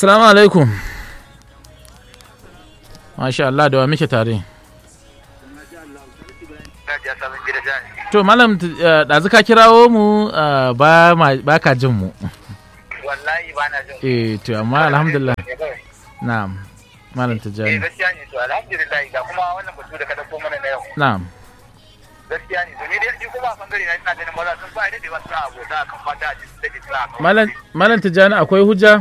Assalamu alaikum. Masha Allah da wa muke tare. To malam eh, ɗazu ka kirawo mu eh, ba ma- ba ka jin mu. wallahi ba na jin Eh to amma alhamdulillah. Eh, kawai. Na'am. Malam eh Tijjani. gaskiya ne to alhamdulillah ga kuma wannan batu da ka dauko mana na yau Na'am. gaskiya ne to ni dai shi kuma a bangare na ina ganin maza sun ba da ba suna abota akan mata a cikin da suna akan Malam Malam Tijjani akwai hujja?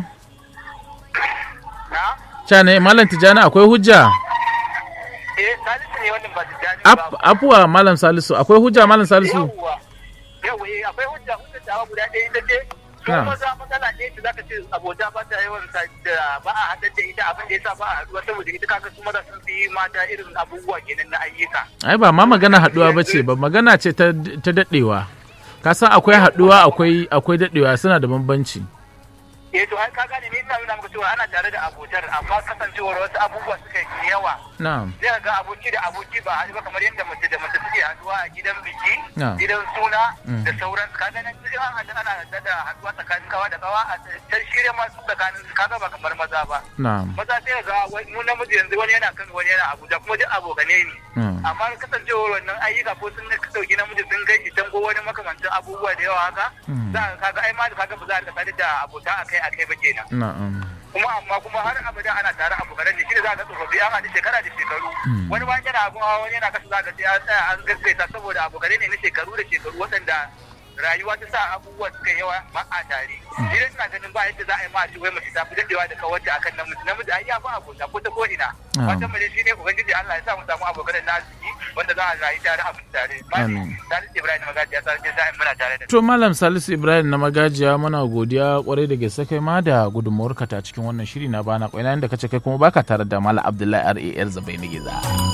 na Ca ne Malam Tijjani akwai hujja? eh salisu ne wannan ba tijjani Ap- Afuwa Malam Salisu akwai hujja Malam Salisu? yawwa yawwa eh akwai hujja hujja ta guda ɗaya ita ce su Na. maza matsala ne da zaka ce abota ba ta yawan sa da ba a haɗar da ita abin da yasa ba a haɗuwa saboda ita kaga su maza sun fi mata irin abubuwa kenan na ayyuka Ai ba ma magana haɗuwa ba ce ba magana ce ta ta daɗewa. Ka san akwai haɗuwa akwai akwai daɗewa suna da bambanci. eh to ai ka gane ni ina nuna maka cewa ana tare da abotar amma kasancewar wasu abubuwa suka yi yawa Na'am. zai ga aboki da aboki ba haɗu ba kamar yadda mace da mace suke haɗuwa a gidan biki Na. gidan suna Mm. da sauran ka ga nan in an haɗu ana haɗu da haɗuwa tsakanin kawa da kawa a can shirya masu tsakanin su kaga ba kamar maza ba Na'am. maza sai ga wai- mu namiji yanzu wani yana kan wani yana abuja kuma duk abokane ne Mm. amma kasancewar wannan ayyuka ko sun ka ɗauki namiji sun kai shi can ko wani makamancin abubuwa da yawa haka Mm. za ka kaga ai ma da kaga ba za a sadu da abota akai akai ba kenan Na'am. kuma amma kuma har abada ana tare abokanan da shi da za ka tsofaffi an haɗu shekara da shekaru Mm. wani bayan yana abun hawa wani yana kasa za ka sai an tsaya an gaggaita saboda abokanai ne na shekaru da shekaru waɗanda rayuwa ta sa abubuwa suka yawa ba a tare idan ina ganin ba yadda za a yi ma a ce wai mace ta fi daɗewa da kawarta akan namiji namiji ai ya fi abota ko ta ko ina Ah. fatan mu dai shine ubangiji Allah ya sa mu samu abokanan na arziki wanda za a rayu tare a mutu tare Amin. Salisu Ibrahim Magaji ya sarki sa'in muna tare da To Malam Salisu Ibrahim na magajiya muna godiya kwarai da gaske kai ma da gudunmawarka ta cikin wannan shiri na bana kwaina inda kace kai kuma baka tare da Malam Abdullahi R.A.L. Zabai Giza.